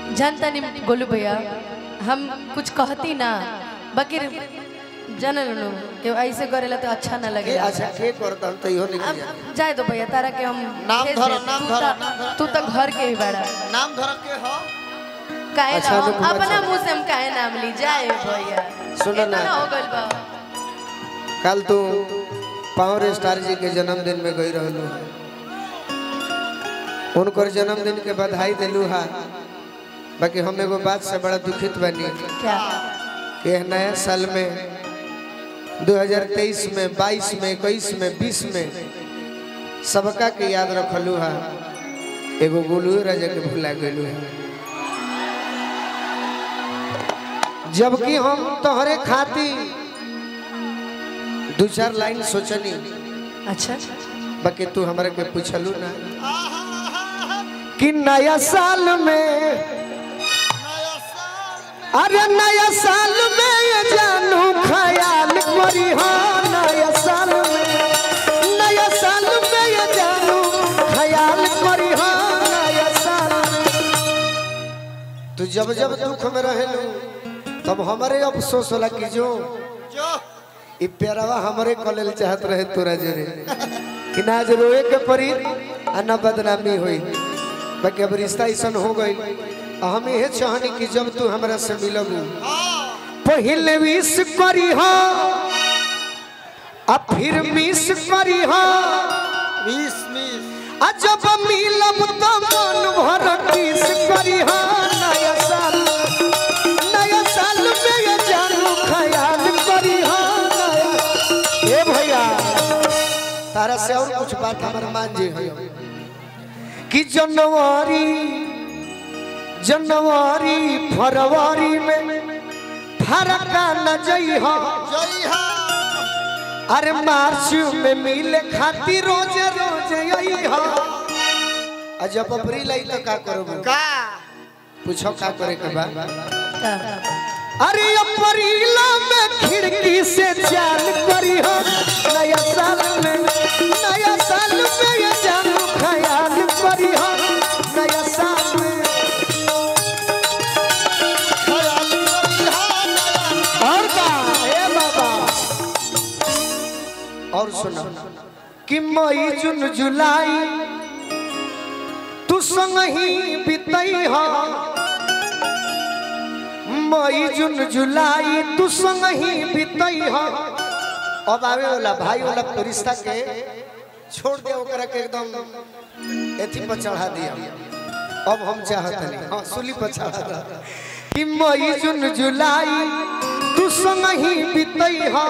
जानता नहीं गोलू भैया हम कुछ कहती ना बाकी जनल नु कि ऐसे करेला तो अच्छा ना के लगे अच्छा के करता तो इहो निकल अब जाए जाए दो भैया तारा के हम नाम भेज धरो, देब। नाम तू धरो, तो- नाम धरो। तू तो घर के ही बड़ा नाम धर के हो काहे अच्छा, ना अनुपमा अपना जी। मुंह से हम काहे नाम ली जाए भैया सुनो इतना ना। हो गइल बा कल तू पावर स्टार जी के जन्मदिन में गई रहलू उनकर जन्मदिन के बधाई दिलू हा बाकी हम एगो बात से बड़ा दुखित बनी क्या कि यह नया साल में 2023 में 22 में 21 में 20 में सबका के याद रखलू हा एगो गोलू राजा के भुला गलू है जबकि हम तोहरे खाती दू चार लाइन सोचनी अच्छा बाकी तू हमरा के पूछलू ना कि नया साल में अरे नया साल में ये जानू ख्याल करी हो नया साल में नया साल में ये जानू ख्याल करी हो नया साल में तू जब जब दुख में रहेलू तब हमारे अफसोस होला कि जो ई प्यारवा हमरे कॉलेज चाहत रहे तोरा जरे कि ना आज रोए के परी आ ना बदनामी होई बाकी अब रिश्ता ऐसा हो गई आ हम ये चाहनी कि जब तू हमरा से मिलबू पहले विश करी हो आ फिर मिस करी हो मिस मिस आ जब मिलब तो मन भर किस करी हो नया साल नया साल में ये जानू ख्याल करी हो नया ए भैया तारा से और कुछ बात हमर मान जी है कि जनवरी जनवरी फरवरी में फरक न जई हो जय हा अरे मार्च में मिले खातिर रोज रोज यही हो आ जब अप्रैल आई तो का करोगे का पूछो का करे के बा का? अरे अप्रैल में खिड़की से चाल करी हो नया साल में नया साल में ये जानू ख्याल करी हो नया साल में खयाल करी हा नया और का ए बाबा और सुनो कि मई जून जुलाई तू संग ही बितई हो मई जून जुलाई तू संग ही बितई हो अब आवे वाला भाई वाला रिश्ता के छोड़ दे ओकरा के एकदम एथी पर चढ़ा दिया अब हम चाहत नहीं हाँ सुली पर चढ़ा दिया। कि मई जून जुलाई तू संग ही बितई हो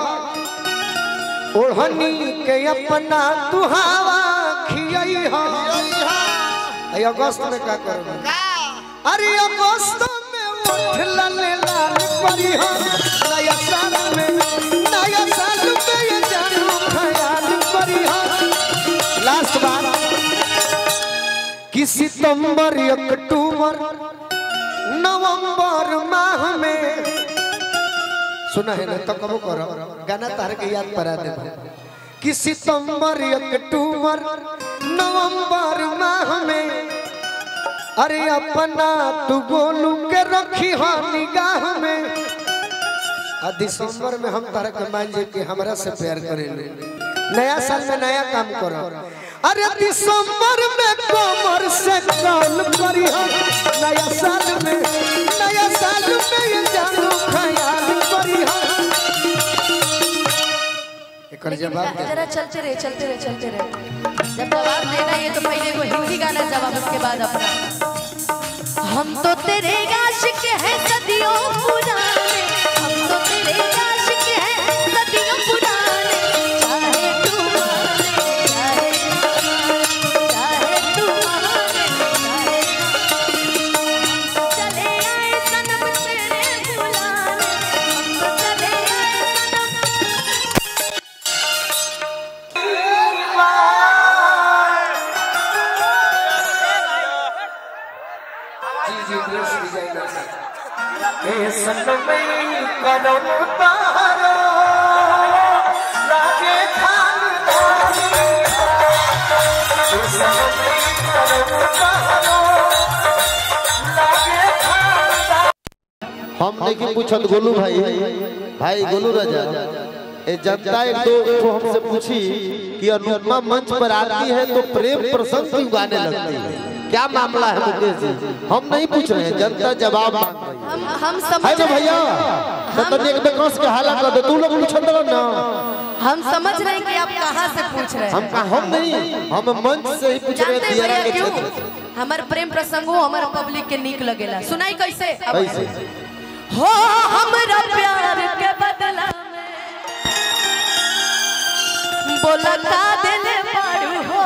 ओढ़नी के अपना तू हवा खियई हो जय हा अरे अगस्त में क्या करोगे का अरे अगस्त में उठ लाल लाल परी हो नया साल में नया साल में ये जानू ख्याल परी हो लास्ट बार कि सितंबर अक्टूबर नवंबर माह में सुना है ना तो कबो करो गाना तार के याद परा दे कि सितंबर अक्टूबर नवंबर माह में अरे अपना तू गोलू के रखी हो निगाह में आ दिसंबर में हम तारा के मान जे कि हमरा से प्यार करेले नया साल में नया काम करो अरे दिसंबर में कमर से कॉल करी हो नया साल में नया साल में ये जानू ख्याल करी हो एकर जवाब दे जरा चलते रहे चलते रहे चलते रहे जब जवाब देना है तो पहले वो हिंदी गाना जवाब उसके बाद अपना हम तो तेरे आशिक हैं सदियों पुराने हम तो तेरे आशिक हैं सदियों पुराने चाहे तू माने चाहे चाहे तू माने चाहे चले आए सनम तेरे बुलाने हम तो चले आए सनम जी जी ड्रेस डिजाइनर से ए सनमई कदम तारो लागे खानदानी ए सनमई कदम तारो लागे हम नहीं पूछत गोलू भाई भाई गोलू राजा ए जनता एक दो ठो हमसे पूछी कि अनुपमा मंच पर आती है तो प्रेम प्रसंग क्यों गाने लगती है क्या मामला है मुकेश जी हम नहीं पूछ रहे हैं जनता जवाब मांग रही है हम हम है समझ ना भैया तो तनी एक बेकस के हाला कर दे तू लोग पूछत रहो ना हम समझ रहे हैं कि आप कहाँ से पूछ रहे हैं हम का हम नहीं हम मंच से ही पूछ रहे जानते हैं हैं दियारा भैया के क्यों क्षेत्र से हमार प्रेम प्रसंग हो हमार पब्लिक के नीक लगेला सुनाई कैसे अब कैसे हो हमरा प्यार के बदला में बोला का दिल पारू हो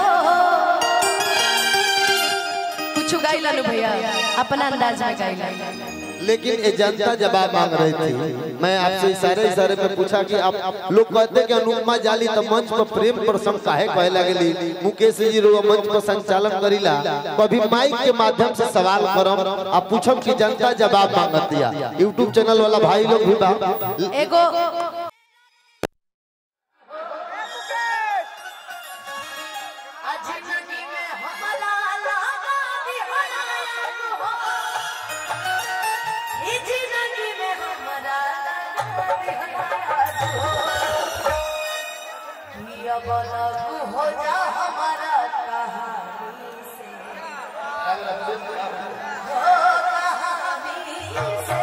कुछ गाइला नु भैया अपना अंदाज में गाइला लेकिन ये जनता जवाब मांग रही थी मैं आपसे इशारे इशारे पे पूछा कि आप लोग कहते कि अनुपमा जाली तो मंच पर प्रेम प्रसंग काहे कहे लगली मुकेश जी रो मंच पर संचालन करीला कभी माइक के माध्यम से सवाल करम आप पूछम कि जनता जवाब मांगतिया यूट्यूब चैनल वाला भाई लोग भी बा एगो हो जा हमारा कहानी से हो कहानी से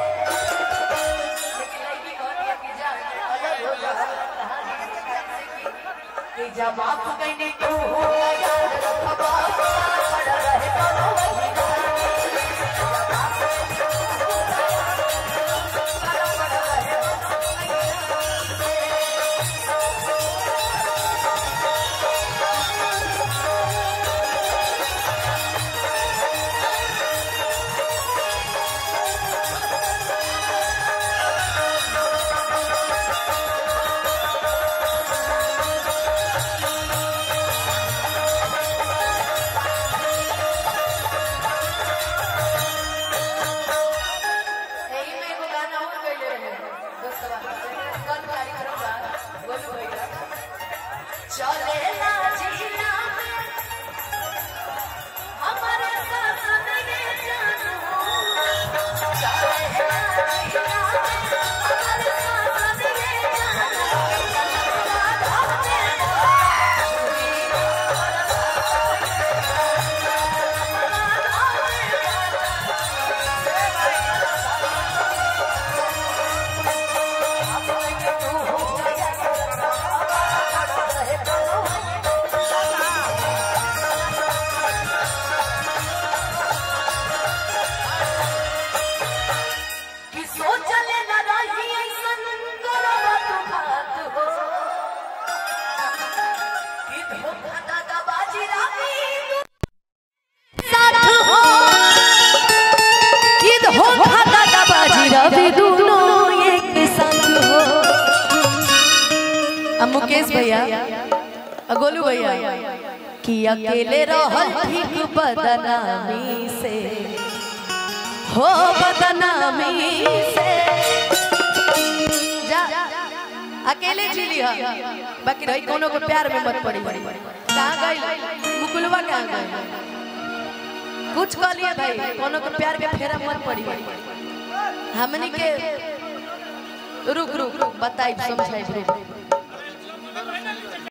कि जब आप कहने को हो यार रखबा खड़ा रहे कोनो वही यही में एगो गाना और गइले रहे दोस्तवा कल कार्यक्रम बा बोलू भैया चले ना जिया में हमारे साथ मेरे जानू चले ना जिया में हमारे साथ मेरे जानू कि सोचले न रही ऐसन गलत बात हो कि धोखा दादाबाजी रानी साथ हो कि धोखा दादाबाजी रवि दोनों एक साथ हो अब मुकेश भैया अब गोलू भैया कि अकेले रहल ठीक बदनामी से हो बदनामी से जा अकेले जी लिया बाकी रही कोनो को प्यार में मत पड़ी कहाँ गई मुकुलवा कहाँ गई कुछ कह लिया भाई कोनो को प्यार के फेरा मत पड़ी हमनी के रुक रुक रुक बताई समझाई रुक